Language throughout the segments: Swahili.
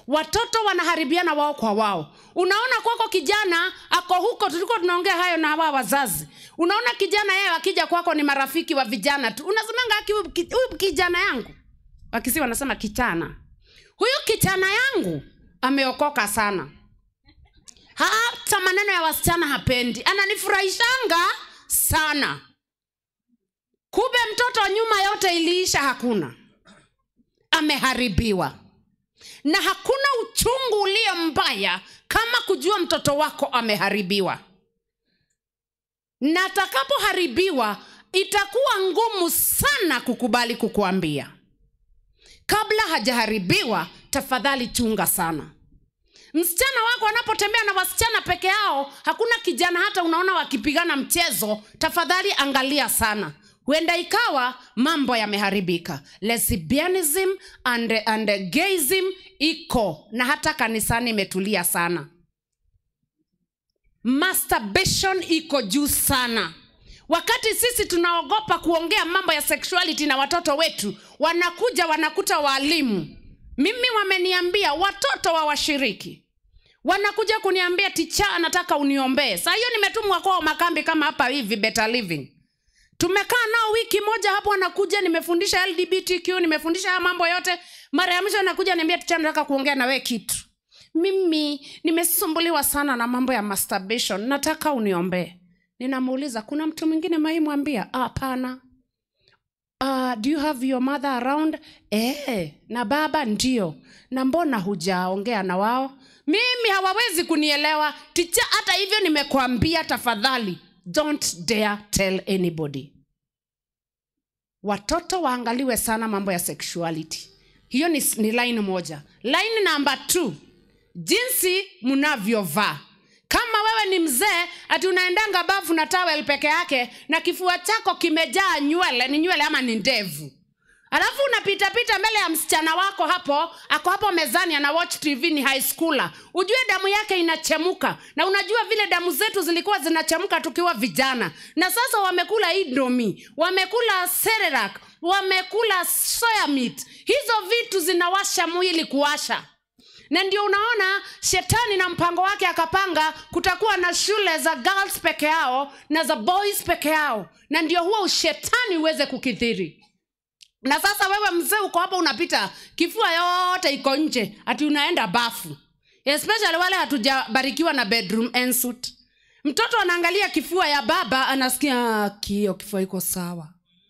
watoto wanaharibiana wao kwa wao unaona kwako kijana ako huko tulikuwa tunaongea hayo na hawa wazazi unaona kijana yeye akija kwako ni marafiki wa vijana tu unasemanga "Aki, huyu ki- huyu kijana yangu wakisi wanasema kichana huyu kijana yangu ameokoka sana hata maneno ya wasichana hapendi ananifurahishanga sana kumbe mtoto nyuma yote iliisha hakuna ameharibiwa na hakuna uchungu ulio mbaya kama kujua mtoto wako ameharibiwa na atakapoharibiwa itakuwa ngumu sana kukubali kukuambia kabla hajaharibiwa tafadhali chunga sana msichana wako anapotembea na wasichana peke yao hakuna kijana hata unaona wakipigana mchezo tafadhali angalia sana huenda ikawa mambo yameharibika lesbianism and, and gayism iko na hata kanisani imetulia sana masturbation iko juu sana wakati sisi tunaogopa kuongea mambo ya sexuality na watoto wetu wanakuja wanakuta waalimu mimi wameniambia watoto wa washiriki wanakuja kuniambia ticha anataka uniombee saa hiyo nimetumwa kwao makambi kama hapa hivi better living tumekaa nao wiki moja hapo anakuja nimefundisha lgbtq nimefundisha haya mambo yote mara ya mwisho anakuja niambia ticha nataka kuongea na we kitu mimi nimesumbuliwa sana na mambo ya masturbation nataka uniombee ninamuuliza kuna mtu mwingine maimwambia hapana uh, do you have your mother around eh, na baba ndio na mbona hujaongea na wao mimi hawawezi kunielewa ticha hata hivyo nimekwambia tafadhali don't dare tell anybody watoto waangaliwe sana mambo ya sexuality hiyo ni, ni line moja line namba t jinsi mnavyovaa kama wewe ni mzee ati unaendanga bafu na tawel peke yake na kifua chako kimejaa nywele ni nywele ama ni ndevu alafu unapitapita mbele ya msichana wako hapo ako hapo mezani ana watch tv ni high schooler ujue damu yake inachemuka na unajua vile damu zetu zilikuwa zinachemuka tukiwa vijana na sasa wamekula indomi wamekula sererak wamekula soya meat hizo vitu zinawasha mwili kuwasha na ndio unaona shetani na mpango wake akapanga kutakuwa na shule za girls peke yao na za boys peke yao na ndio huo ushetani uweze kukithiri na sasa wewe mzee uko hapo unapita kifua yote iko nje ati unaenda bafu especially wale hatujabarikiwa na bedroom ensuit mtoto anaangalia kifua ya baba anasikia kio kifua iko sawa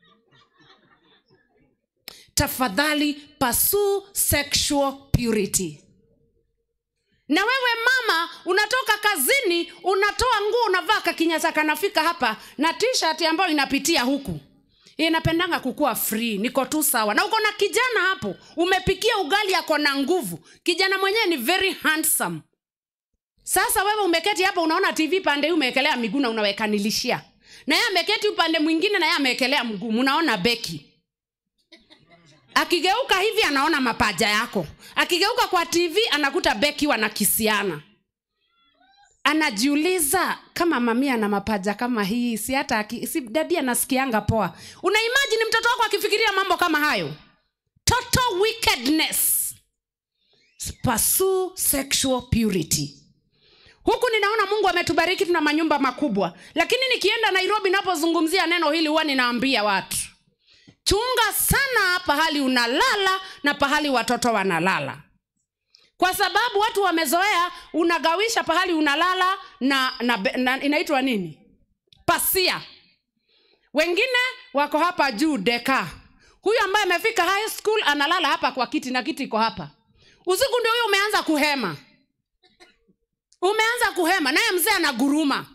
tafadhali pursue sexual purity na wewe mama unatoka kazini unatoa nguo unavaa kakinyasa kanafika hapa na t-shirt ambayo inapitia huku inapendanga kukuwa free niko tu sawa na uko na kijana hapo umepikia ugali ako na nguvu kijana mwenyewe ni very handsome sasa wewe umeketi hapo unaona tv pande hii umewekelea miguu na unawekanilishia na yeye ameketi upande mwingine na yeye amewekelea mguu unaona beki akigeuka hivi anaona mapaja yako akigeuka kwa tv anakuta beki wanakisiana anajiuliza kama mamia na mapaja kama hii si hata aki- si dadi anasikianga poa unaimajini mtoto wako akifikiria mambo kama hayo total wickedness pursue sexual purity huku ninaona mungu ametubariki tuna manyumba makubwa lakini nikienda nairobi napozungumzia neno hili huwa ninaambia watu chunga sana pahali unalala na pahali watoto wanalala kwa sababu watu wamezoea unagawisha pahali unalala na, na, be- na inaitwa nini pasia wengine wako hapa juu deka huyu ambaye amefika high school analala hapa kwa kiti na kiti iko hapa usiku ndio huyo umeanza kuhema umeanza kuhema naye mzee anaguruma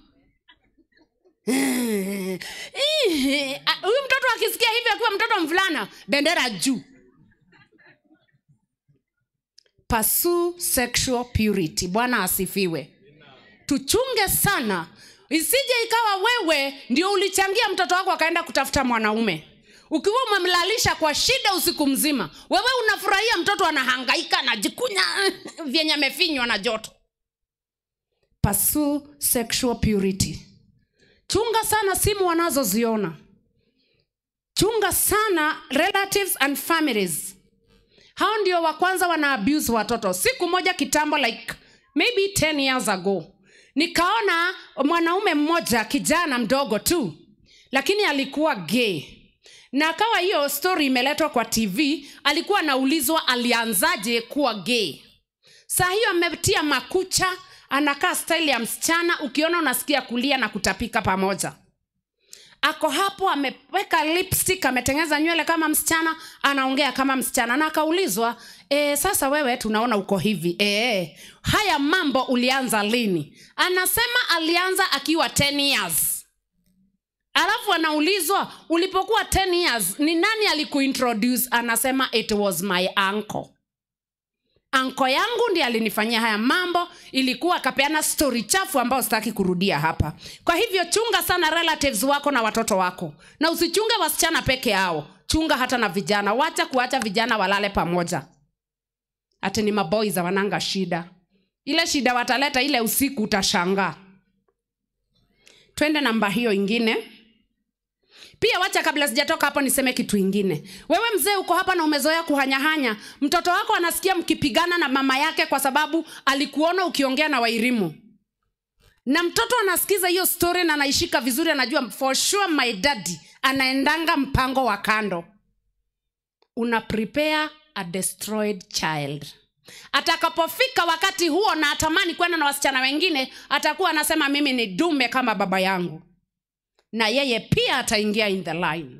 Ah, huyu mtoto akisikia hivi akiwa mtoto mvulana bendera juu pursue sexual purity bwana asifiwe tuchunge sana isije ikawa wewe ndio ulichangia mtoto wako akaenda kutafuta mwanaume ukiwa umemlalisha kwa shida usiku mzima wewe unafurahia mtoto anahangaika anajikunya vyenye amefinywa na joto pursue sexual purity chunga sana simu wanazoziona chunga sana relatives and families hao ndio wa kwanza wana abuse watoto siku moja kitambo like maybe 10 years ago nikaona mwanaume mmoja kijana mdogo tu lakini alikuwa gay na akawa hiyo story imeletwa kwa tv alikuwa anaulizwa alianzaje kuwa gay saa hiyo ametia makucha anakaa style ya msichana ukiona unasikia kulia na kutapika pamoja ako hapo ameweka lipstick ametengeneza nywele kama msichana anaongea kama msichana na akaulizwa e, sasa wewe tunaona uko hivi e, haya mambo ulianza lini anasema alianza akiwa 10 years alafu anaulizwa ulipokuwa 10 years ni nani alikuintroduce anasema it was my uncle anko yangu ndiye alinifanyia haya mambo ilikuwa akapeana stori chafu ambayo sitaki kurudia hapa kwa hivyo chunga sana relatives wako na watoto wako na usichunge wasichana peke yao chunga hata na vijana wacha kuacha vijana walale pamoja hati ni maboys wananga shida ile shida wataleta ile usiku utashangaa twende namba hiyo ingine pia wacha kabla sijatoka hapo niseme kitu ingine wewe mzee uko hapa na umezoea kuhanyahanya mtoto wako anasikia mkipigana na mama yake kwa sababu alikuona ukiongea na wairimu na mtoto anasikiza hiyo story na anaishika vizuri anajua for sure my daddy anaendanga mpango wa kando una prepare a destroyed child atakapofika wakati huo na atamani kwenda na wasichana wengine atakuwa anasema mimi ni dume kama baba yangu na yeye pia ataingia in the line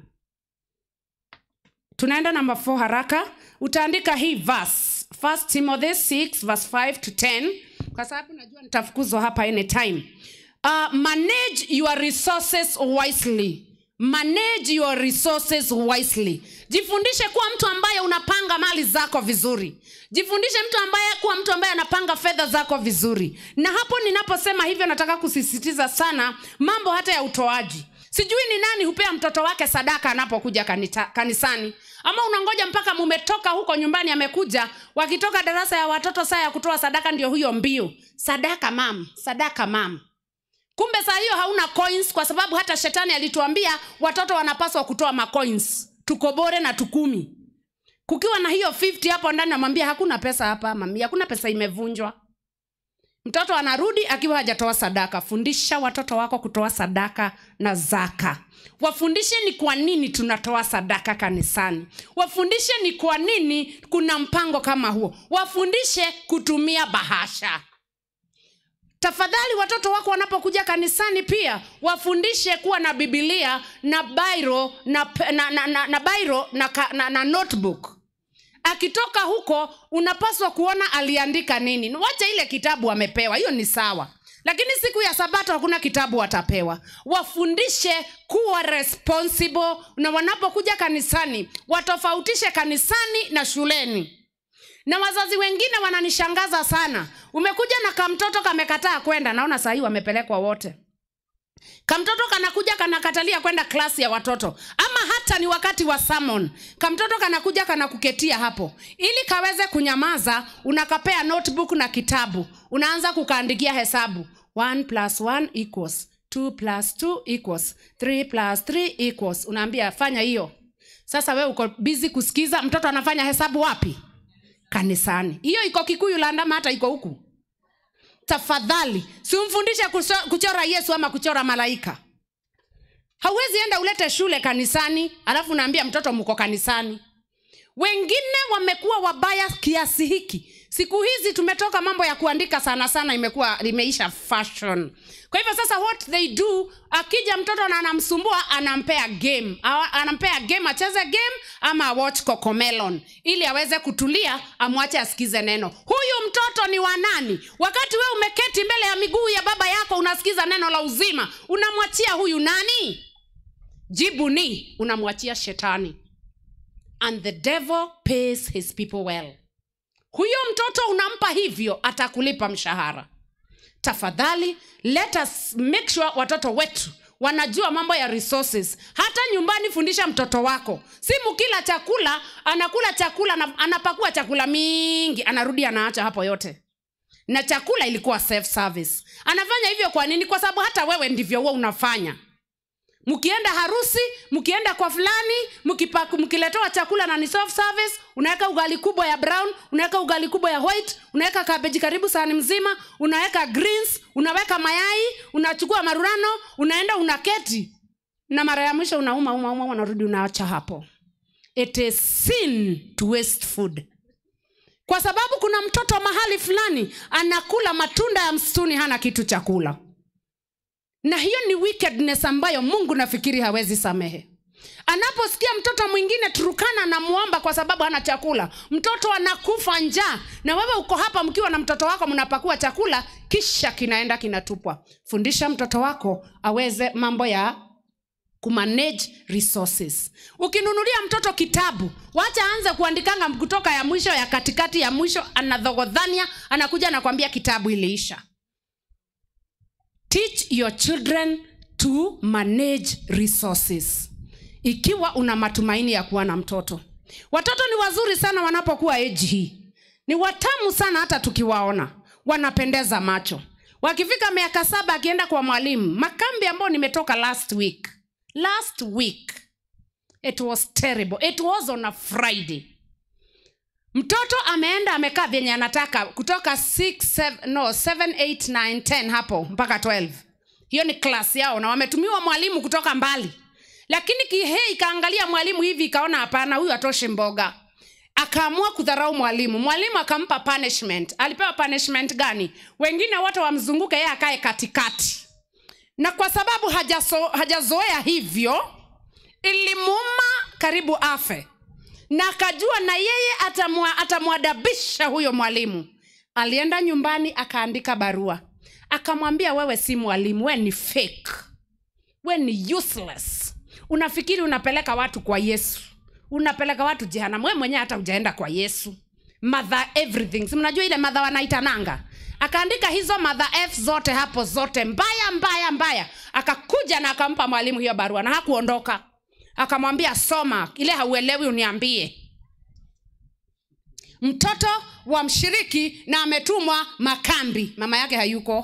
tunaenda namba 4 haraka utaandika hii verse 1 timothy 6 verse 5 to 10 kwa sababu najua nitafukuzwa hapa anytime uh, manage your resources wisely manage your resources wisely jifundishe kuwa mtu ambaye unapanga mali zako vizuri jifundishe mtu ambaye kuwa mtu ambaye anapanga fedha zako vizuri na hapo ninaposema hivyo nataka kusisitiza sana mambo hata ya utoaji sijui ni nani hupea mtoto wake sadaka anapokuja kanita, kanisani ama unangoja mpaka mumetoka huko nyumbani amekuja wakitoka darasa ya watoto saa ya kutoa sadaka ndio huyo mbio sadaka mam sadaka mam kumbe saa hiyo hauna coins kwa sababu hata shetani alituambia watoto wanapaswa kutoa macoins tukobore na tukumi kukiwa na hiyo 50 hapo ndani namwambia hakuna pesa hapa mami hakuna pesa imevunjwa mtoto anarudi akiwa hajatoa sadaka fundisha watoto wako kutoa sadaka na zaka wafundishe ni kwa nini tunatoa sadaka kanisani wafundishe ni kwa nini kuna mpango kama huo wafundishe kutumia bahasha tafadhali watoto wako wanapokuja kanisani pia wafundishe kuwa na bibilia na bairo na, na, na, na, na bairo na, ka- na, na notebook akitoka huko unapaswa kuona aliandika nini wacha ile kitabu amepewa hiyo ni sawa lakini siku ya sabato hakuna kitabu watapewa wafundishe kuwa responsible na wanapokuja kanisani watofautishe kanisani na shuleni na wazazi wengine wananishangaza sana umekuja na kamtoto kamekataa kwenda naona sahii wamepelekwa wote kamtoto kanakuja kanakatalia kwenda klasi ya watoto ama hata ni wakati wa samon kamtoto kanakuja kanakuketia hapo ili kaweze kunyamaza unakapea notebook na kitabu unaanza kukaandikia hesabu 1 plus 1 equals 2 plus 2 equals 3 plus 3 equals unaambia fanya hiyo sasa we uko bizi kusikiza mtoto anafanya hesabu wapi kanisani hiyo iko kikuyu landama hata iko huku tafadhali simfundishe kuso- kuchora yesu ama kuchora malaika hauwezi enda ulete shule kanisani alafu unaambia mtoto mko kanisani wengine wamekuwa wabaya kiasi hiki siku hizi tumetoka mambo ya kuandika sana sana imekuwa imeisha fashion kwa hivyo sasa what they do akija mtoto na anamsumbua anampea game Awa- anampea game acheze game ama awatch cocomelon ili aweze kutulia amwache asikize neno huyu mtoto ni wa nani wakati we umeketi mbele ya miguu ya baba yako unasikiza neno la uzima unamwachia huyu nani jibu ni unamwachia shetani and the devil pays his people well huyo mtoto unampa hivyo atakulipa mshahara tafadhali let us make sure watoto wetu wanajua mambo ya resources hata nyumbani fundisha mtoto wako si mkila chakula anakula chakula na, anapakua chakula mingi anarudi anaacha hapo yote na chakula ilikuwa self service anafanya hivyo kwa nini kwa sababu hata wewe ndivyo huwa unafanya mkienda harusi mkienda kwa fulani mkipa- mkiletewa chakula na ni self service unaweka ugali kubwa ya brown unaweka ugali kubwa ya white unaweka kabeji karibu sahani mzima unaweka greens unaweka mayai unachukua marurano unaenda unaketi na mara ya mwisho unauma uma uma unarudi unaacha hapo it is sin to waste food kwa sababu kuna mtoto mahali fulani anakula matunda ya msituni hana kitu cha kula na hiyo ni wickedness ambayo mungu nafikiri hawezi samehe anaposikia mtoto mwingine turukana anamwomba kwa sababu hana chakula mtoto anakufa njaa na wewe uko hapa mkiwa na mtoto wako mnapakua chakula kisha kinaenda kinatupwa fundisha mtoto wako aweze mambo ya kumanage resources ukinunulia mtoto kitabu wacha aanze kuandikanga kutoka ya mwisho ya katikati ya mwisho anadhogodhania anakuja anakwambia kitabu iliisha teach your children to manage resources ikiwa una matumaini ya kuwa na mtoto watoto ni wazuri sana wanapokuwa eji hii ni watamu sana hata tukiwaona wanapendeza macho wakifika miaka saba akienda kwa mwalimu makambi ambayo nimetoka last week last week it was terrible it was on a friday mtoto ameenda amekaa vyenye anataka kutoka 6, 7, no 7 8 9 10 hapo mpaka 12 hiyo ni klasi yao na wametumiwa mwalimu kutoka mbali lakini kihei ikaangalia mwalimu hivi ikaona hapana huyu atoshe mboga akaamua kudharau mwalimu mwalimu akampa punishment alipewa punishment gani wengine wote wamzunguke yeye akae katikati na kwa sababu hajaso, hajazoea hivyo ilimuuma karibu afe na akajua na yeye atamwa, atamwadabisha huyo mwalimu alienda nyumbani akaandika barua akamwambia wewe si mwalimu we ni fake we ni useless unafikiri unapeleka watu kwa yesu unapeleka watu jehanamu we mwenyewe hata ujaenda kwa yesu mother everything si mnajua ile madha wanaitananga akaandika hizo madha f zote hapo zote mbaya mbaya mbaya akakuja na akampa mwalimu hiyo barua na hakuondoka akamwambia soma ile hauelewi uniambie mtoto wa mshiriki na ametumwa makambi mama yake hayuko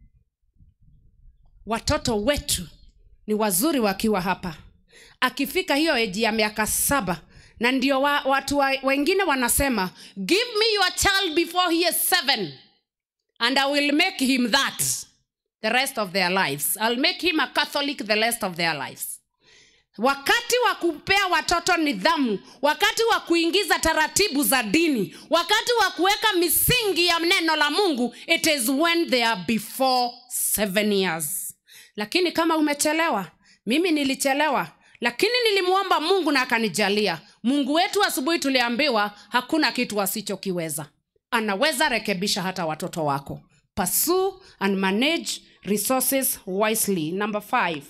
watoto wetu ni wazuri wakiwa hapa akifika hiyo eji ya miaka saba na ndio wa, watu wa, wengine wanasema give me your child before he is seven and i will make him that the rest of their lives i'll make him a catholic the rest of their lives wakati wa kupea watoto nidhamu wakati wa kuingiza taratibu za dini wakati wa kuweka misingi ya neno la mungu it is when they are before seven years lakini kama umechelewa mimi nilichelewa lakini nilimwomba mungu na akanijalia mungu wetu asubuhi tuliambiwa hakuna kitu asichokiweza anaweza rekebisha hata watoto wako pursue and manage resources wisely number five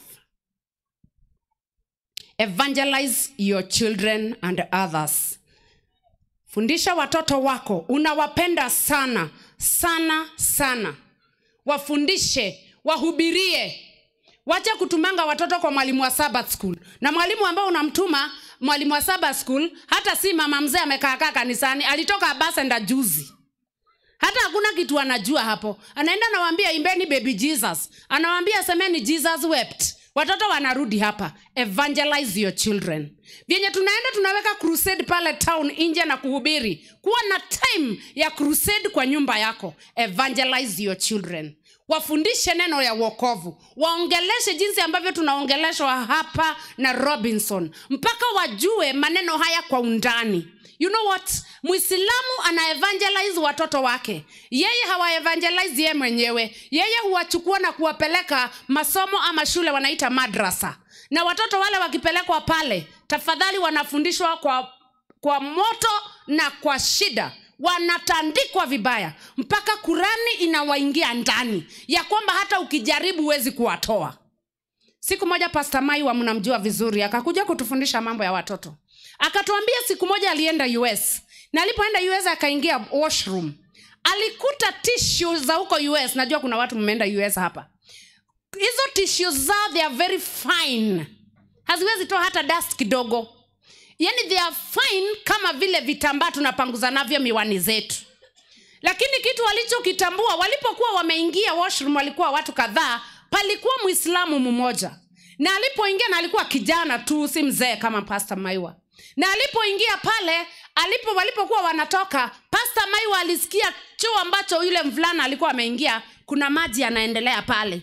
evangelize your children and others fundisha watoto wako unawapenda sana sana sana wafundishe wahubirie wacha kutumanga watoto kwa mwalimu wa sabbath school na mwalimu ambao unamtuma mwalimu wa sabbath school hata si mama mzee amekaakaa kanisani alitoka abasenda juzi hata hakuna kitu anajua hapo anaenda anawaambia imbeni baby jesus anawaambia semeni jesus wept watoto wanarudi hapa evangelize your children vyenye tunaenda tunaweka crusade pale town nje na kuhubiri kuwa na time ya crusade kwa nyumba yako evangelize your children wafundishe neno ya wokovu waongeleshe jinsi ambavyo tunaongeleshwa hapa na robinson mpaka wajue maneno haya kwa undani you know what mwislamu ana evangelize watoto wake yeye hawaevangelize yeye mwenyewe yeye huwachukua na kuwapeleka masomo ama shule wanaita madrasa na watoto wale wakipelekwa pale tafadhali wanafundishwa kwa kwa moto na kwa shida wanatandikwa vibaya mpaka kurani inawaingia ndani ya kwamba hata ukijaribu huwezi kuwatoa siku moja pasta maiwa mnamjua vizuri akakuja kutufundisha mambo ya watoto akatuambia siku moja alienda us na alipoenda us akaingia washroom alikuta tishu za huko us najua kuna watu mmeenda us hapa hizo tishu zao they are very fine haziwezi toa hata dust kidogo yani they are fine kama vile vitambaa tunapanguza navyo miwani zetu lakini kitu walichokitambua walipokuwa wameingia washroom walikuwa watu kadhaa palikuwa mwislamu mmoja na alipoingia na alikuwa kijana tu si mzee kama pasta maiwa na alipoingia pale alipo walipokuwa wanatoka pasta maiwa alisikia choo ambacho yule mvulana alikuwa ameingia kuna maji yanaendelea pale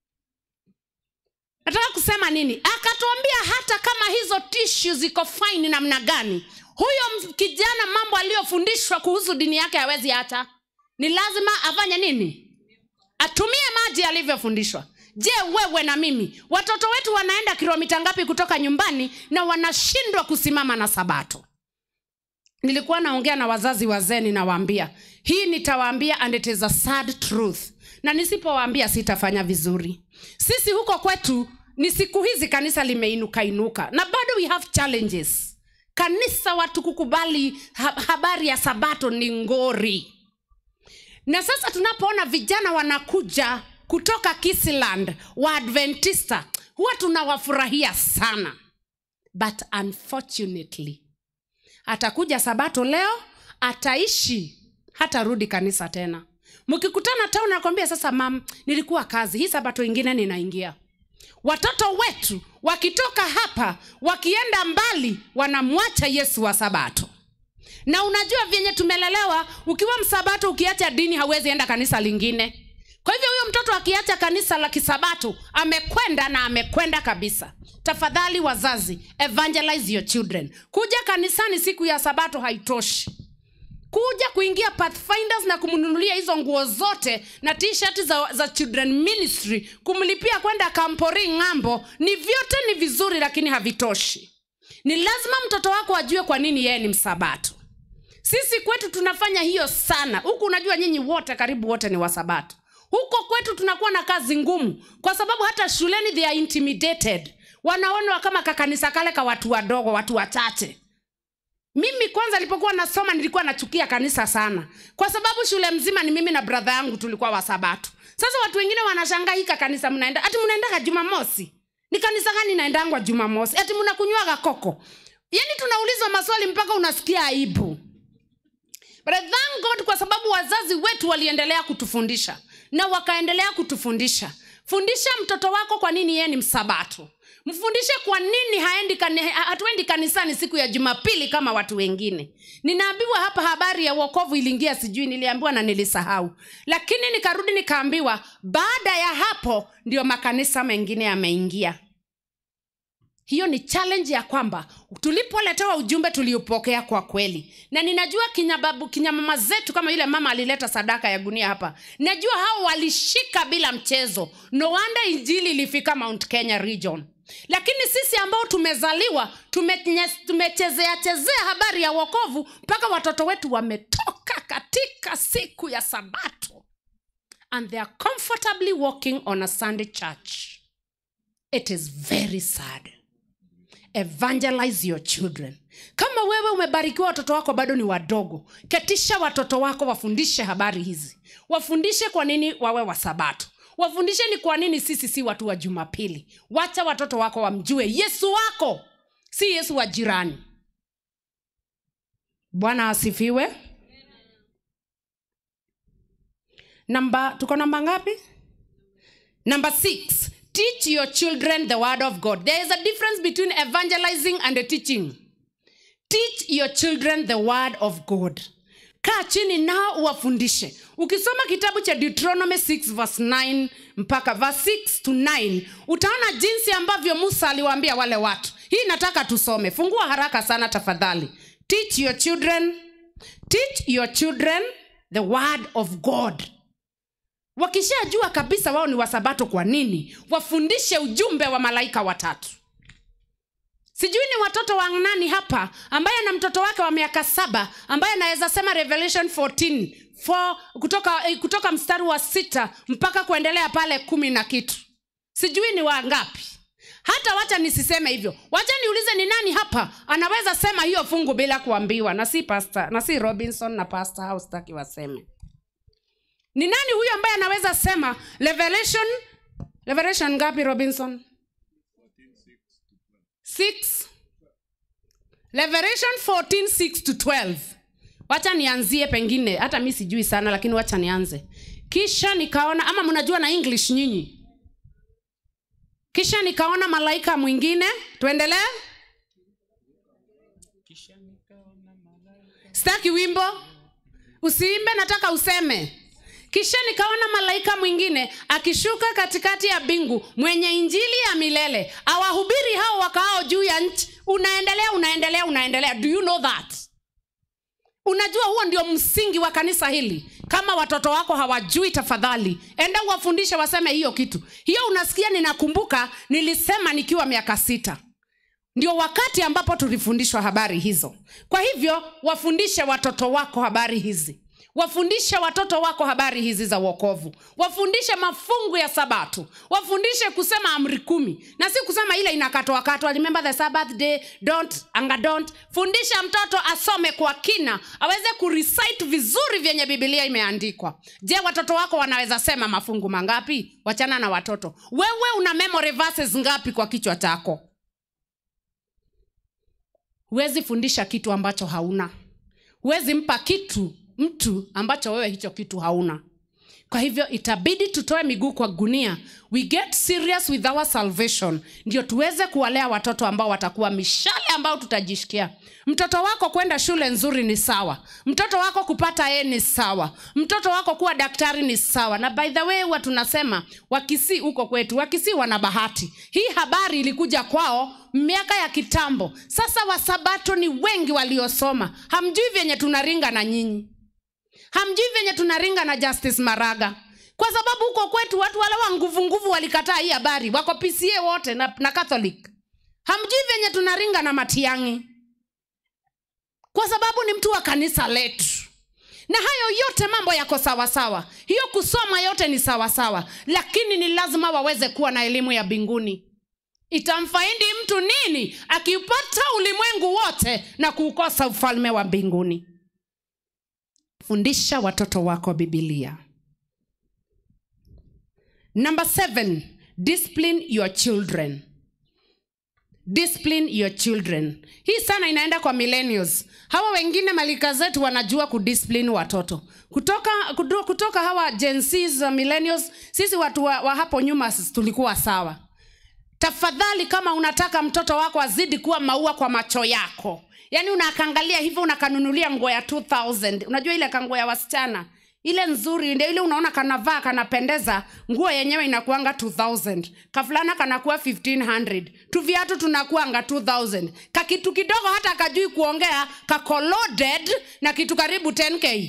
nataka kusema nini akatuambia hata kama hizo tishu ziko faini namna gani huyo m- kijana mambo aliyofundishwa kuhusu dini yake hawezi hata ni lazima afanye nini atumie maji alivyofundishwa je wewe na mimi watoto wetu wanaenda kilomita ngapi kutoka nyumbani na wanashindwa kusimama na sabato nilikuwa naongea na wazazi wazee ninawaambia hii nitawaambia and it is a sad truth na nisipowaambia sitafanya vizuri sisi huko kwetu ni siku hizi kanisa limeinuka inuka na bado we have challenges kanisa watu kukubali ha- habari ya sabato ni ngori na sasa tunapoona vijana wanakuja kutoka kisland wa adventista huwa tunawafurahia sana but unfortunately atakuja sabato leo ataishi hatarudi kanisa tena mkikutana town nakwambia sasa mam nilikuwa kazi hii sabato ingine ninaingia watoto wetu wakitoka hapa wakienda mbali wanamwacha yesu wa sabato na unajua vyenye tumelelewa ukiwa msabato ukiacha dini hauwezi enda kanisa lingine kwa hivyo huyo mtoto akiacha kanisa la kisabato amekwenda na amekwenda kabisa tafadhali wazazi evangelize your children kuja kanisani siku ya sabato haitoshi kuja kuingia pathfinders na kumnunulia hizo nguo zote na t-shirt za, za children ministry kumlipia kwenda kampori ng'ambo ni vyote ni vizuri lakini havitoshi ni lazima mtoto wako ajue kwa nini yeye ni msabato sisi kwetu tunafanya hiyo sana huku unajua nyinyi wote karibu wote ni wasabato huko kwetu tunakuwa na kazi ngumu kwa sababu hata shuleni they are intimidated wanaonwa kama kakanisa kale ka watu wadogo watu wachache mimi kwanza nilipokuwa nasoma nilikuwa nachukia kanisa sana kwa sababu shule mzima ni mimi na bradha yangu tulikuwa wasabato sasa watu wengine wanashangaa hika kanisa mnaenda ati mnaendaga jumamosi ni kanisa gani naendangwa jumamosi ati mnakunywaga koko yaani tunaulizwa maswali mpaka unasikia aibu But I thank God kwa sababu wazazi wetu waliendelea kutufundisha na wakaendelea kutufundisha fundisha mtoto wako kwa nini yeye ni msabato mfundishe kwa nini haendi kani, hatuendi kanisani siku ya jumapili kama watu wengine ninaambiwa hapa habari ya uokovu iliingia sijui niliambiwa na nilisahau lakini nikarudi nikaambiwa baada ya hapo ndio makanisa mengine yameingia hiyo ni challenge ya kwamba tulipoletewa ujumbe tuliupokea kwa kweli na ninajua kinyababu kinyamama zetu kama yule mama alileta sadaka ya gunia hapa najua hao walishika bila mchezo no wonder injili ilifika mount kenya region lakini sisi ambao tumezaliwa tumenye- tumechezea chezea habari ya wokovu mpaka watoto wetu wametoka katika siku ya sabato and they are comfortably walking on a sunday church it is very sad evangelize your children kama wewe umebarikiwa watoto wako bado ni wadogo ketisha watoto wako wafundishe habari hizi wafundishe kwa nini wawe wasabato wafundishe ni kwa nini sisi si watu wa jumapili wacha watoto wako wamjue yesu wako si yesu wa jirani bwana asifiwe namba tuko namba ngapi Number six, teach your children the word of God. There is a difference between evangelizing and teaching. Teach your children the word of God. kaa chini nao uwafundishe ukisoma kitabu cha deuteronomy 6 verse 9 mpaka verse 6 to 9 utaona jinsi ambavyo musa aliwaambia wale watu hii nataka tusome fungua haraka sana tafadhali teach your children teach your children the word of god wakishajua kabisa wao ni wasabato kwa nini wafundishe ujumbe wa malaika watatu sijui ni watoto wa nani hapa ambaye ana mtoto wake wa miaka saba ambaye anaweza sema revelation 14 4, kutoka, eh, kutoka mstari wa sita mpaka kuendelea pale kumi na kitu sijui ni wangapi hata wacha nisiseme hivyo wacha niulize ni nani hapa anaweza sema hiyo fungu bila kuambiwa na si pastor, na si robinson na pastor au sitaki waseme ni nani huyo ambaye anaweza sema revelation revelation ngapi robinson 6 revelation 14 6 to 12 wacha nianzie pengine hata mi sijui sana lakini wacha nianze kisha nikaona ama mnajua na english nyinyi kisha nikaona malaika mwingine tuendelee sitaki wimbo usiimbe nataka useme kisha nikaona malaika mwingine akishuka katikati ya mbingu mwenye injili ya milele awahubiri hao wakaao juu ya nchi unaendelea unaendelea unaendelea do you know that unajua huo ndio msingi wa kanisa hili kama watoto wako hawajui tafadhali enda uwafundishe waseme hiyo kitu hiyo unasikia ninakumbuka nilisema nikiwa miaka sita ndio wakati ambapo tulifundishwa habari hizo kwa hivyo wafundishe watoto wako habari hizi wafundishe watoto wako habari hizi za uokovu wafundishe mafungu ya sabato wafundishe kusema amri kumi na si kusema ile inakatwakatwa remember the sabbath day don't anga don't fundisha mtoto asome kwa kina aweze kurecite vizuri vyenye bibilia imeandikwa je watoto wako wanaweza sema mafungu mangapi wachana na watoto wewe una memory verses ngapi kwa kichwa chako huwezi fundisha kitu ambacho hauna huwezi mpa kitu mtu ambacho wewe hicho kitu hauna kwa hivyo itabidi tutoe miguu kwa gunia we get serious with our salvation ndio tuweze kuwalea watoto ambao watakuwa mishale ambao tutajishikia mtoto wako kwenda shule nzuri ni sawa mtoto wako kupata e ni sawa mtoto wako kuwa daktari ni sawa na by the way huwa tunasema wakisi huko kwetu wakisi wana bahati hii habari ilikuja kwao miaka ya kitambo sasa wasabato ni wengi waliosoma hamjui vyenye tunaringa na nyinyi hamjui venye tunaringa na justice maraga kwa sababu huko kwetu watu wale wa nguvu nguvu walikataa hii habari wako pca wote na, na catholic hamjui venye tunaringa na matiangi kwa sababu ni mtu wa kanisa letu na hayo yote mambo yako sawasawa hiyo kusoma yote ni sawasawa lakini ni lazima waweze kuwa na elimu ya mbinguni itamfaidi mtu nini akiupata ulimwengu wote na kuukosa ufalme wa mbinguni fundisha watoto wako bibilia number seven discipline your children discipline your children hii sana inaenda kwa millennials hawa wengine malika zetu wanajua kudiscipline watoto kutoka kutoka, kutoka hawa jensis uh, millennials sisi watu wa, wa hapo nyuma tulikuwa sawa tafadhali kama unataka mtoto wako azidi kuwa maua kwa macho yako yaani unakangalia hivyo unakanunulia nguo ya 2000 unajua ile kanguo ya wasichana ile nzuri ndio ile unaona kanavaa kanapendeza nguo yenyewe inakuanga 2000 kafulana kanakuwa 1500 tuviatu tunakuanga 2000 kakitu kidogo hata kajui kuongea kako loaded na kitu karibu 10k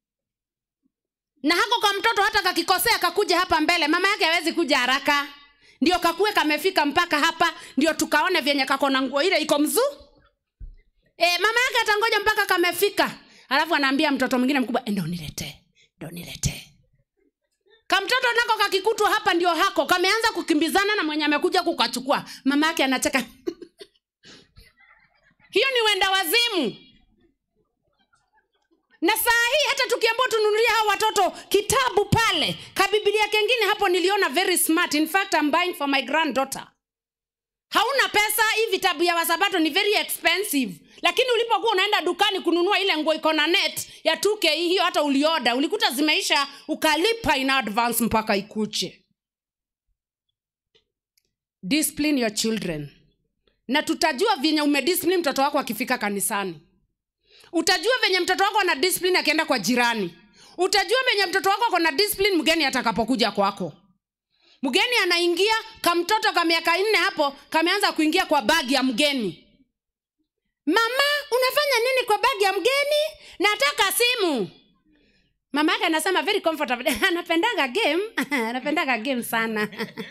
na hako kwa mtoto hata kakikosea kakuja hapa mbele mama yake hawezi kuja haraka ndio kakue kamefika mpaka hapa ndio tukaone vyenye kako na nguo ile iko mzuu e, mama yake atangoja mpaka kamefika alafu anaambia mtoto mwingine mkubwa ndo niletee ndo niletee kamtoto nako kakikutwa hapa ndio hako kameanza kukimbizana na mwenye amekuja kukachukua mama yake anacheka hiyo ni wenda wazimu na saa hii hata tukiambua tununulia hao watoto kitabu pale kabibilia kengine hapo niliona very smart in fact I'm buying for my granddaughter hauna pesa hii vitabu ya wasabato ni very expensive lakini ulipokuwa unaenda dukani kununua ile nguo iko na net ya 2k hiyo hata ulioda ulikuta zimeisha ukalipa in advance mpaka ikuche discipline your children na tutajua venye umediscipline mtoto wako akifika kanisani utajua venye mtoto wako ana discipline akienda kwa jirani utajua venye mtoto wako akona discipline mgeni atakapokuja kwako mgeni anaingia kamtoto ka miaka nne hapo kameanza kuingia kwa bagi ya mgeni mama unafanya nini kwa bagi ya mgeni nataka simu mama yake anasema very comfortable anapendaga game anapendaga game sana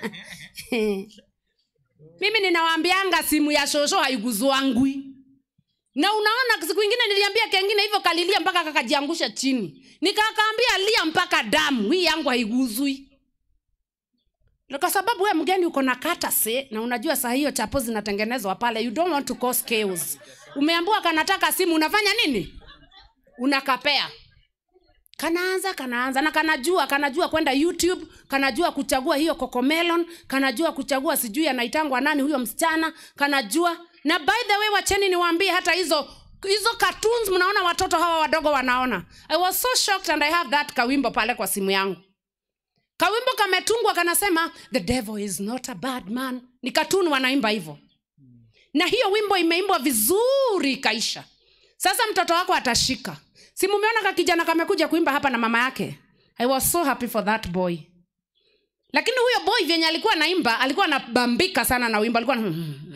mimi ninawaambianga simu ya shosho haiguzwangwi na unaona siku ingine niliambia kengine hivyo kalilia mpaka kakajiangusha chini nikakaambia lia mpaka damu hii yangu haiguzwi kwa sababu we mgeni uko na katase na unajua saa hiyo chapo zinatengenezwa pale you don't want to cause chaos umeambiwa kanataka simu unafanya nini unakapea kanaanza kanaanza na kanajua kanajua kwenda youtube kanajua kuchagua hiyo cocomelon kanajua kuchagua sijui anaitangwa nani huyo msichana kanajua na by the way wacheni niwaambie hata hizo hizo cartoons mnaona watoto hawa wadogo wanaona i was so shocked and i have that kawimbo pale kwa simu yangu kawimbo kametungwa kanasema the devil is not a bad man ni katuni wanaimba hivyo na hiyo wimbo imeimbwa vizuri ikaisha sasa mtoto wako atashika si mumeona kakijana kamekuja kuimba hapa na mama yake i was so happy for that boy lakini huyo boy vyenye alikuwa naimba alikuwa anabambika sana na wimbo alikuwa na...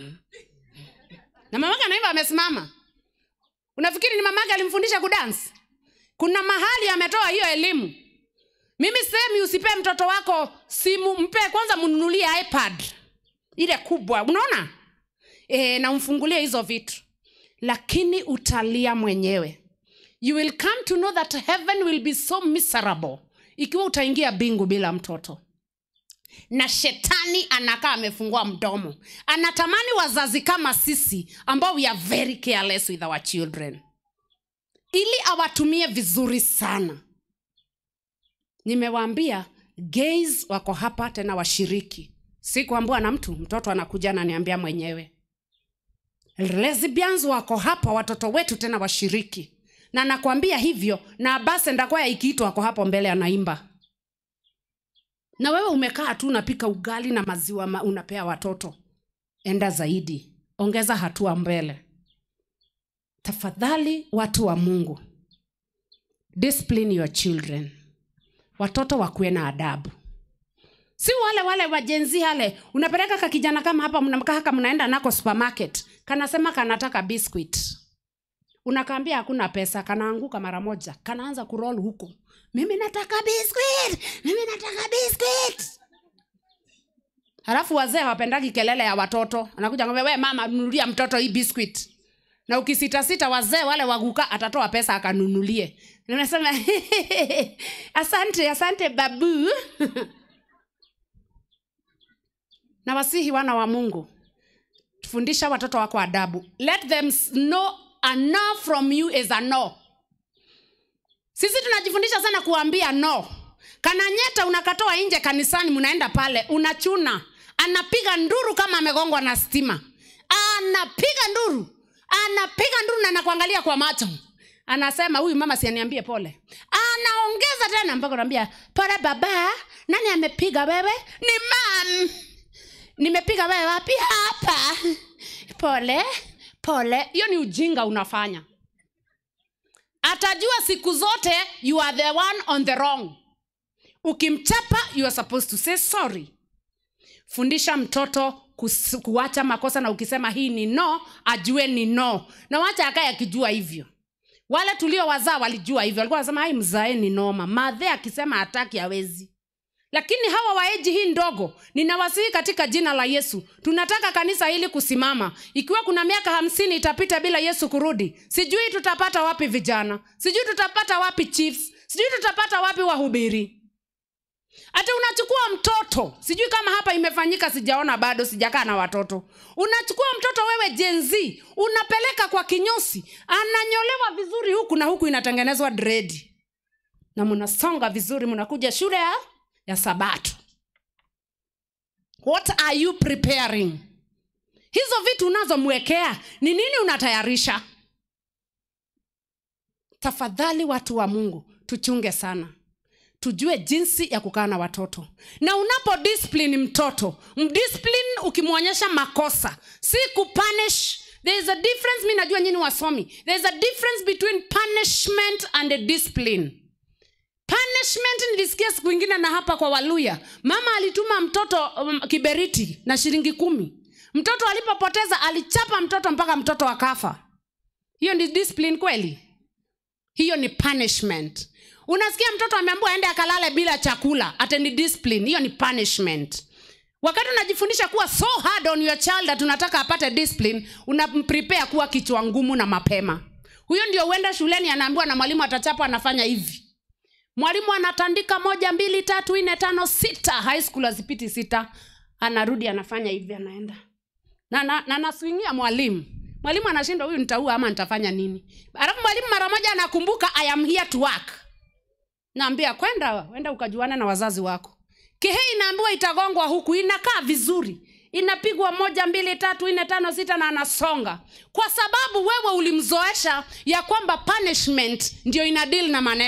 na mamake anaimba amesimama unafikiri ni mamake alimfundisha kudansi kuna mahali ametoa hiyo elimu mimi sehemi usipee mtoto wako simu mpe kwanza mnunulie ipad ile kubwa unaona e, na umfungulie hizo vitu lakini utalia mwenyewe you will come to know that heaven will be so miserable ikiwa utaingia bingu bila mtoto na shetani anakaa amefungua mdomo anatamani wazazi kama sisi ambao we are very careless with our children ili awatumie vizuri sana nimewaambia gays wako hapa tena washiriki si kuambua na mtu mtoto anakuja ananiambia mwenyewe lesbians wako hapa watoto wetu tena washiriki na nakwambia hivyo na basi ndakwaya ikiitwa wako hapo mbele anaimba na wewe umekaa tu unapika ugali na maziwa ma unapea watoto enda zaidi ongeza hatua mbele tafadhali watu wa mungu discipline your children watoto wakuwe na adabu si wale wale wajenzi hale unapeleka kakijana kama hapa mnakaa haka mnaenda nako supermarket kanasema kanataka biscuit unakaambia hakuna pesa kanaanguka mara moja kanaanza kurol huko mimi nataka biscuit mimi nataka biscuit halafu wazee hawapendagi kelele ya watoto anakuja ngambia we mama nunulia mtoto hii biscuit na ukisitasita wazee wale waguka atatoa pesa akanunulie nasema asante asante babu na wasihi wana wa mungu fundisha watoto wako adabu let them know a no from you is a no sisi tunajifundisha sana kuambia no kananyeta unakatoa nje kanisani mnaenda pale unachuna anapiga nduru kama amegongwa na stima anapiga nduru anapiga nduru na nakuangalia kwa macho anasema huyu mama sianiambie pole anaongeza tena mpaka unaambia pole baba nani amepiga wewe ni mam nimepiga wewe wapi hapa pole pole hiyo ni ujinga unafanya atajua siku zote you are the one on the wrong ukimchapa you are supposed to say sorry fundisha mtoto kus, kuacha makosa na ukisema hii ni no ajue ni no na wacha akaye akijua hivyo wale tulio wazaa walijua hivyo walikuwa wanasema hai mzae ni noma madhe akisema hataki hawezi lakini hawa waeji hii ndogo ninawasihi katika jina la yesu tunataka kanisa hili kusimama ikiwa kuna miaka hamsini itapita bila yesu kurudi sijui tutapata wapi vijana sijui tutapata wapi chiefs sijui tutapata wapi wahubiri hata unachukua mtoto sijui kama hapa imefanyika sijaona bado sijakaa na watoto unachukua mtoto wewe jenzi unapeleka kwa kinyosi ananyolewa vizuri huku na huku inatengenezwa dredi na mnasonga vizuri mnakuja shule ya, ya sabato what are you preparing hizo vitu unazomwekea ni nini unatayarisha tafadhali watu wa mungu tuchunge sana tujue jinsi ya kukaa na watoto na unapo discipline mtoto mdiscipline ukimwonyesha makosa si kupunish there is a difference mi najua nyini wasomi there is a difference between punishment and a discipline punishment nilisikia siku ingine na hapa kwa waluya mama alituma mtoto um, kiberiti na shilingi kumi mtoto alipopoteza alichapa mtoto mpaka mtoto akafa hiyo ni discipline kweli hiyo ni punishment unasikia mtoto ameambua aende akalale bila chakula ate ni discipline hiyo ni punishment wakati unajifundisha kuwa so hard on your child that unataka apate discipline unamprepare kuwa kichwa ngumu na mapema huyo ndio uenda shuleni anaambiwa na mwalimu atachapa anafanya hivi mwalimu anatandika moja mbili tatu nne tano sita high school azipiti sita anarudi anafanya hivi anaenda na, na, na naswingia mwalimu mwalimu anashinda huyu nitaua ama nitafanya nini alafu mwalimu mara moja anakumbuka i am here to work naambia kwenda wenda ukajuana na wazazi wako kihe inaambiwa itagongwa huku inakaa vizuri inapigwa moja mbili tatu nne tano sita na anasonga kwa sababu wewe ulimzoesha ya kwamba punishment ndio ina deal na maneno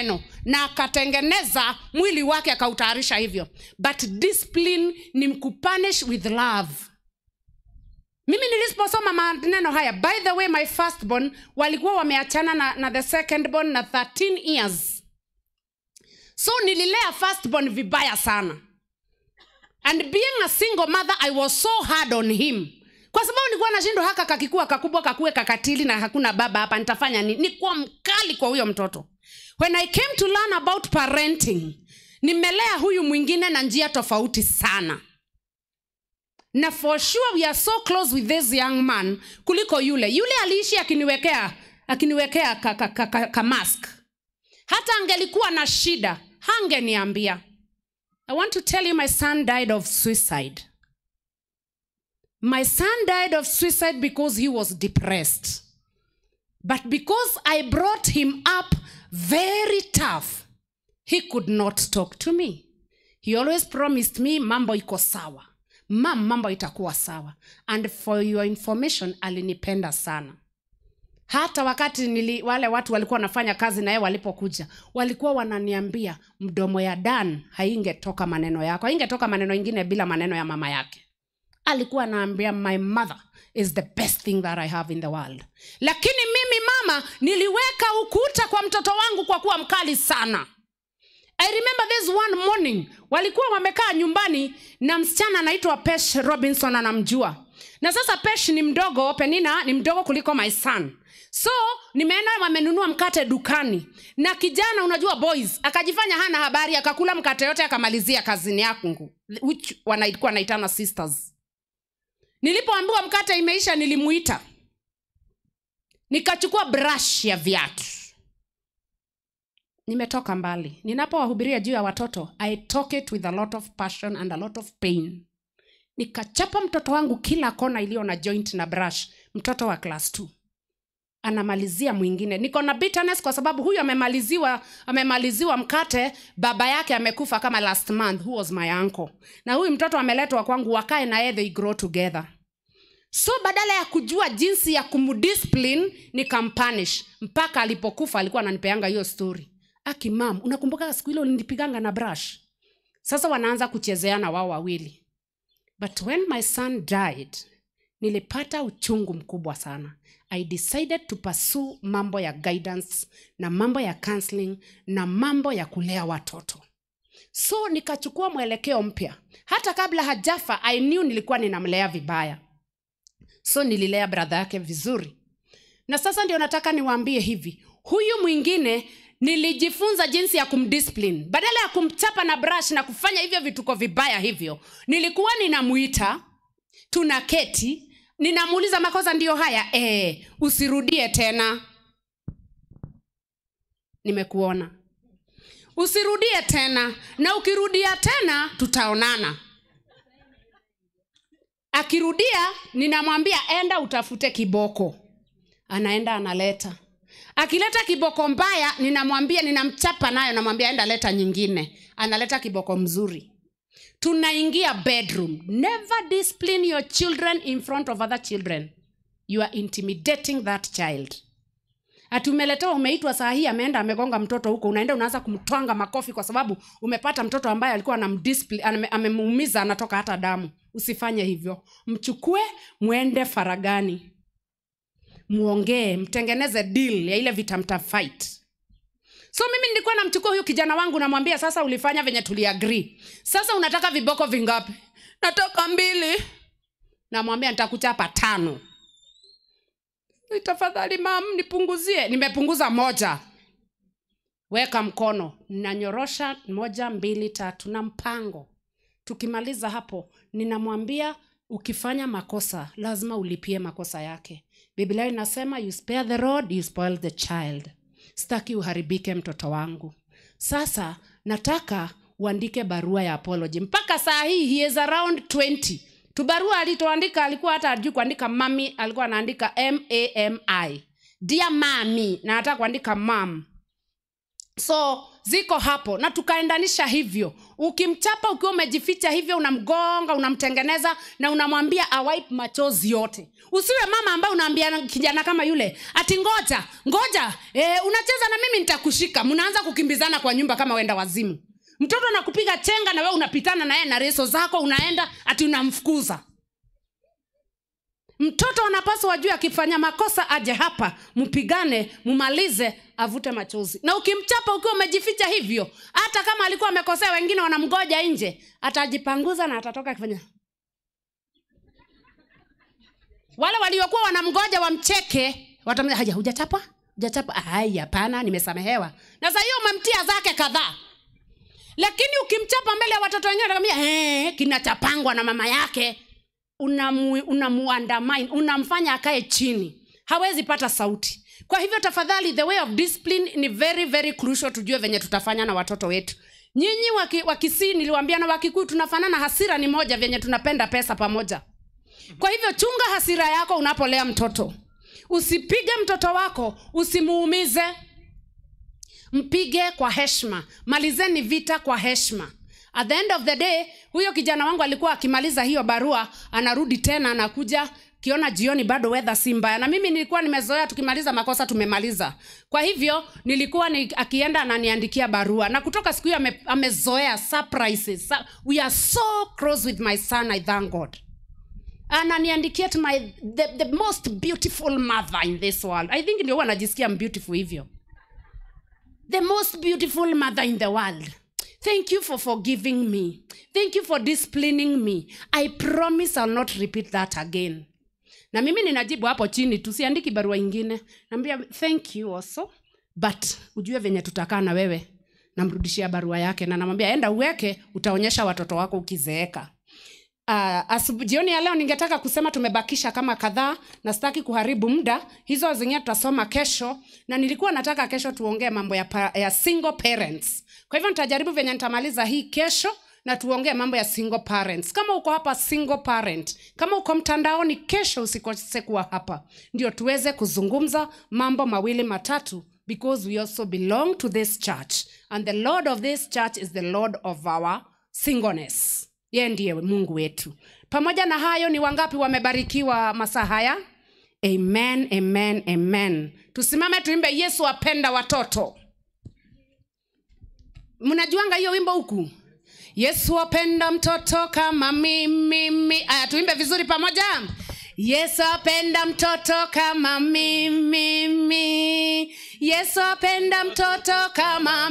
na akatengeneza mwili wake akautayarisha hivyo but discipline ni kupunish with love mimi niliposoma maneno haya by the way my firstborn walikuwa wameachana na, na the secondborn na 13 years so nililea firstborn vibaya sana and being a single mother i was so hard on him kwa sababu nilikuwa nashindwa haka kakikuwa kakubwa kakue kakatili na hakuna baba hapa nitafanya nini nikuwa mkali kwa huyo mtoto when i came to learn about parenting nimelea huyu mwingine na njia tofauti sana na for sure we are so close with this young man kuliko yule yule aliishi akiniwekea akiniwekea ka, ka, ka, ka, ka mask hata angelikuwa na shida hangeniambia i want to tell you my son died of suicide my son died of suicide because he was depressed but because i brought him up very tough he could not talk to me he always promised me mambo iko sawa mam mambo itakuwa sawa and for your information alinipenda sana hata wakati nili, wale watu walikuwa wanafanya kazi naye walipokuja walikuwa wananiambia mdomo ya dan haingetoka maneno yako haingetoka maneno ingine bila maneno ya mama yake alikuwa anaambia my mother is the best thing that i have in the world lakini mimi mama niliweka ukuta kwa mtoto wangu kwa kuwa mkali sana i remember this one morning walikuwa wamekaa nyumbani na msichana anaitwa pesh robinson anamjua na sasa pesh ni mdogo penina ni mdogo kuliko my son so nimeenda wamenunua mkate dukani na kijana unajua boys akajifanya hana habari akakula mkate yote akamalizia kazini yangu which wanaikuwa naitana sisters nilipoambiwa mkate imeisha nilimuita nikachukua brush ya viatu nimetoka mbali ninapowahubiria juu ya watoto i talk it with a lot of passion and a lot of pain nikachapa mtoto wangu kila kona iliyo na joint na brush mtoto wa class 2 anamalizia mwingine niko na bitterness kwa sababu huyu amemaliziwa amemaliziwa mkate baba yake amekufa kama last month who was my uncle na huyu mtoto ameletwa kwangu wakae naye they grow together so badala ya kujua jinsi ya kumdiscipline nikampanish mpaka alipokufa alikuwa ananipeanga hiyo story aki mam unakumbuka siku ile ulinipiganga na brush sasa wanaanza kuchezeana wao wawili but when my son died nilipata uchungu mkubwa sana i decided to pursue mambo ya guidance na mambo ya counseling na mambo ya kulea watoto so nikachukua mwelekeo mpya hata kabla hajafa i knew nilikuwa ninamlea vibaya so nililea bradha yake vizuri na sasa ndio nataka niwaambie hivi huyu mwingine nilijifunza jinsi ya kumdiscipline badala ya kumchapa na brush na kufanya hivyo vituko vibaya hivyo nilikuwa ninamuita tuna keti ninamuuliza makosa ndiyo haya e, usirudie tena nimekuona usirudie tena na ukirudia tena tutaonana akirudia ninamwambia enda utafute kiboko anaenda analeta akileta kiboko mbaya ninamwambia ninamchapa nayo namwambia enda leta nyingine analeta kiboko mzuri tunaingia bedroom never discipline your children in front of other children you are intimidating that child ati umeletewa umeitwa saa hii ameenda amegonga mtoto huko unaenda unaanza kumtwanga makofi kwa sababu umepata mtoto ambaye alikuwa ame- amemuumiza anatoka hata damu usifanye hivyo mchukue mwende faragani muongee mtengeneze deal ya ile vita mta fight so mimi nilikuwa namchukua huyu kijana wangu namwambia sasa ulifanya venye tuliagri sasa unataka viboko vingapi nataka mbili namwambia nitakuchapa tano tafadhali mam nipunguzie nimepunguza moja weka mkono nanyorosha moja mbili tatu na mpango tukimaliza hapo ninamwambia ukifanya makosa lazima ulipie makosa yake biblia inasema you spare the road you spoil the child sitaki uharibike mtoto wangu sasa nataka uandike barua ya apology mpaka saa hii he is around 20 tubarua alitoandika alikuwa hata ajui kuandika mami alikuwa anaandika mami dia mami na nataka kuandika mam so ziko hapo na tukaendanisha hivyo ukimchapa ukiwa umejificha hivyo unamgonga unamtengeneza na unamwambia awipe machozi yote usiwe mama ambaye unaambia kijana kama yule ati ngoja ngoja e, unacheza na mimi nitakushika mnaanza kukimbizana kwa nyumba kama wenda wazimu mtoto anakupiga chenga na we unapitana naye na reso zako unaenda ati unamfukuza mtoto anapaswa wajue akifanya makosa aje hapa mpigane mumalize avute machozi na ukimchapa ukiwa umejificha hivyo hata kama alikuwa amekosea wengine wanamgoja nje atajipanguza na atatoka akifanya wale waliokuwa wanamgoja wamcheke watamwambia haja hujachapa hujachapa ai hapana nimesamehewa na saa hiyo umemtia zake kadhaa lakini ukimchapa mbele ya watoto wengine atakwambia eh, kinachapangwa na mama yake unamuandamine una unamfanya akae chini hawezi pata sauti kwa hivyo tafadhali the way of discipline ni very very crucial tujue venye tutafanya na watoto wetu nyinyi waki, wakisii niliwambia na wakikuu tunafanana hasira ni moja venye tunapenda pesa pamoja kwa hivyo chunga hasira yako unapolea mtoto usipige mtoto wako usimuumize mpige kwa heshma malizeni vita kwa heshma at the end of the day huyo kijana wangu alikuwa akimaliza hiyo barua anarudi tena anakuja kiona jioni bado wedha si mbaya na mimi nilikuwa nimezoea tukimaliza makosa tumemaliza kwa hivyo nilikuwa ni, akienda ananiandikia barua na kutoka siku hiyo ame, amezoea surprises we are so close with my son i thank god ananiandikia to my the, the most beautiful mother in this world i think ndio huwa anajisikia beautiful hivyo the most beautiful mother in the world Thank you for forgiving me. Thank you for disciplining me. I promise I'll not repeat that again. Na mimi ninajibu hapo chini, tusiandiki barua ingine. Naambia thank you also, but ujue venye tutakaa na wewe. Namrudishia barua yake na namwambia enda uweke, utaonyesha watoto wako ukizeeka. Uh, jioni ya leo ningetaka kusema tumebakisha kama kadhaa na sitaki kuharibu muda hizo zingine tutasoma kesho na nilikuwa nataka kesho tuongee mambo ya, pa, ya single parents kwa hivyo nitajaribu venye nitamaliza hii kesho na tuongee mambo ya single parents kama uko hapa single parent kama uko mtandaoni kesho usikose kuwa hapa ndio tuweze kuzungumza mambo mawili matatu because we also belong to this church and the lord of this church is the lord of our singleness yeye ndiye mungu wetu pamoja na hayo ni wangapi wamebarikiwa masaa haya amen amen amen tusimame tuimbe yesu apenda watoto mnajuanga hiyo wimbo huku yesu apenda mtoto kama mimi aya tuimbe vizuri pamoja yesu apenda mtoto kama mimi yesu apenda mtoto kama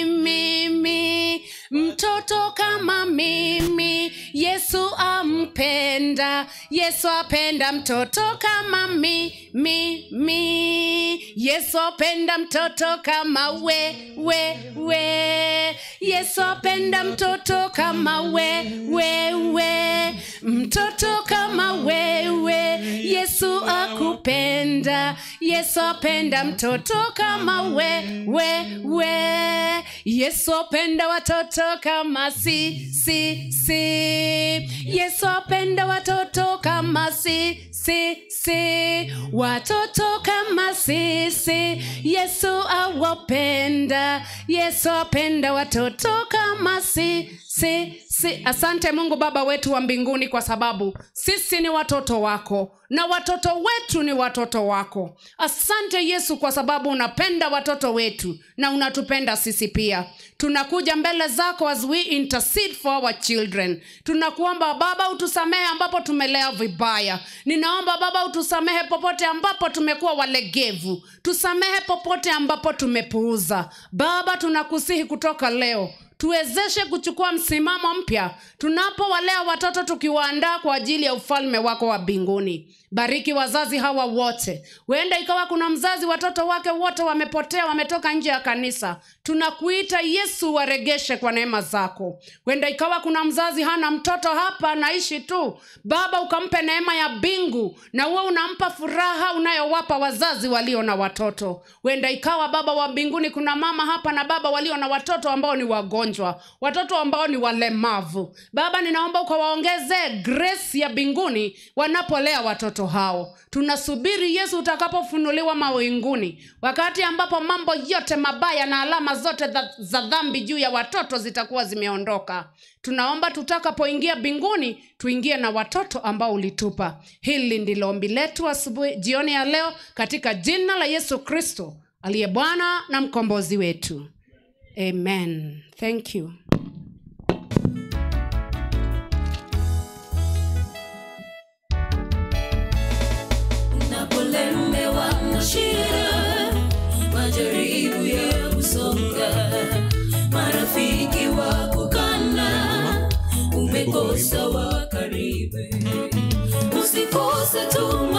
mimi mtoto kama mimi yesu ampenda yesu apenda mtoto kama mimi mi. yesu apenda mtoto kama we we we yesu apenda mtoto kama we we we mtoto kama wewe yesu akupenda yesu apenda mtoto kama we we we yesu apenda watoto kama si si si yesu apenda watoto kama si si si watoto kama sisi yesu awapenda yesu apenda watoto kama si si si asante mungu baba wetu wa mbinguni kwa sababu sisi ni watoto wako na watoto wetu ni watoto wako asante yesu kwa sababu unapenda watoto wetu na unatupenda sisi pia tunakuja mbele zako as we intercede for our children tunakuomba baba utusamehe ambapo tumelea vibaya ninaomba baba utusamehe popote ambapo tumekuwa walegevu tusamehe popote ambapo tumepuuza baba tunakusihi kutoka leo tuwezeshe kuchukua msimamo mpya tunapowalea watoto tukiwaandaa kwa ajili ya ufalme wako wa mbinguni bariki wazazi hawa wote huenda ikawa kuna mzazi watoto wake wote wamepotea wametoka nje ya kanisa tunakuita yesu waregeshe kwa neema zako huenda ikawa kuna mzazi hana mtoto hapa naishi tu baba ukampe neema ya bingu na huo unampa furaha unayowapa wazazi walio na watoto huenda ikawa baba wa mbinguni kuna mama hapa na baba walio na watoto ambao ni wagonjwa watoto ambao ni walemavu baba ninaomba ukawaongezee grace ya mbinguni wanapolea watoto hao tunasubiri yesu utakapofunuliwa mawinguni wakati ambapo mambo yote mabaya na alama zote za, za dhambi juu ya watoto zitakuwa zimeondoka tunaomba tutakapoingia mbinguni tuingie na watoto ambao ulitupa hili ndilo ombi letu asubuhi jioni ya leo katika jina la yesu kristo aliye bwana na mkombozi wetu amen thank you unapolemewa na shida majaribu ya kusonga marafiki wa kukana umekosa wa karibu usikose tu